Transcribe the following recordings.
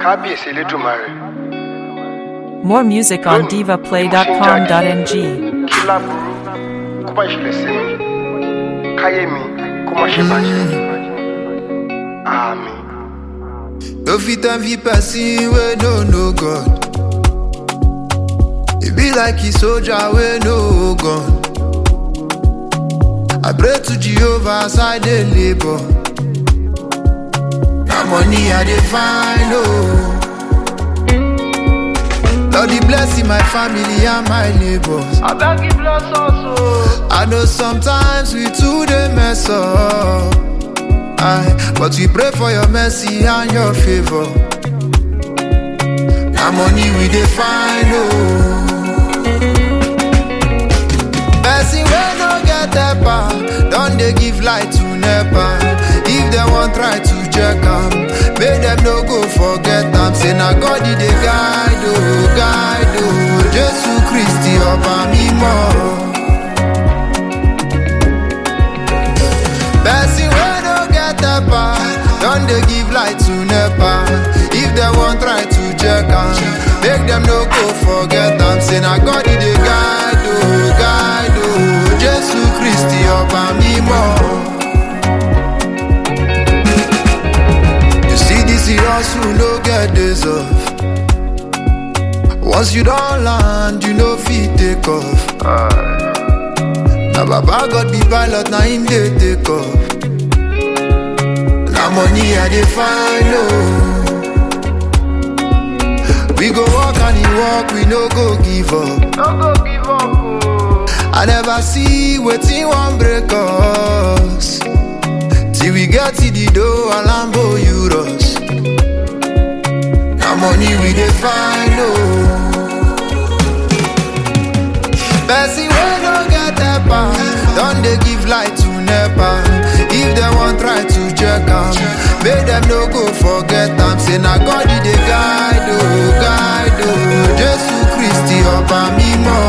kábíyèsí elédùnmarè More music on divaplay.com.ng. kí láburú kó bá ìṣẹ̀lẹ̀ sí mi káyé mi kó má ṣe bàjẹ́ àmín. No fit envy person wey no know God. E be like a soldier wey no gun. I pray to Jehovah as I dey labour. Na money I dey find oh. Lord dey bless my family and my neighbors. abeg give bless us o. I know sometimes we too dey mess up. Aye, but we pray for your mercy and your favor. Na money we dey find oh. Person wey no get helper don dey give light to nepa. If dem wan try to check am, make dem no go forget am. Say na God e dey guide o, guide o. Jesu Kristi ọba mímọ́. Person wey no get helper don dey give light to nepa. If dem wan try to check am, make dem no go forget am. Say na God e dey guide o, guide o. Jesu Kristi ọba mímọ́. You see this hustle no get days off. Once you don land, you no fit take off. Na baba God be pilot, na him dey take off. Na money I dey find oh. We go work and he work, we no go give up. no go give up o. I never see wetin wan break us. Till we get to the door, Alambo Euros. Na money we dey find oh. Person wey no get helper don dey give light to nepa. If dem wan try to check am, make dem no go forget am. Say na God e dey guide o, guide o. Jesu Kristi ọba mímọ́.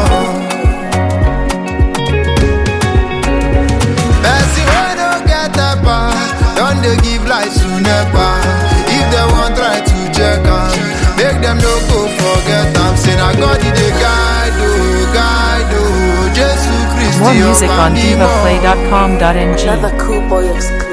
Person wey no get helper don dey give light to nepa. If dem wan try to check am, make dem no go forget am. Say na God e dey guide o, guide o. Jesu Kristi More music ọba on mímọ́. divaplay.com.ng. Another cool boy exclusive.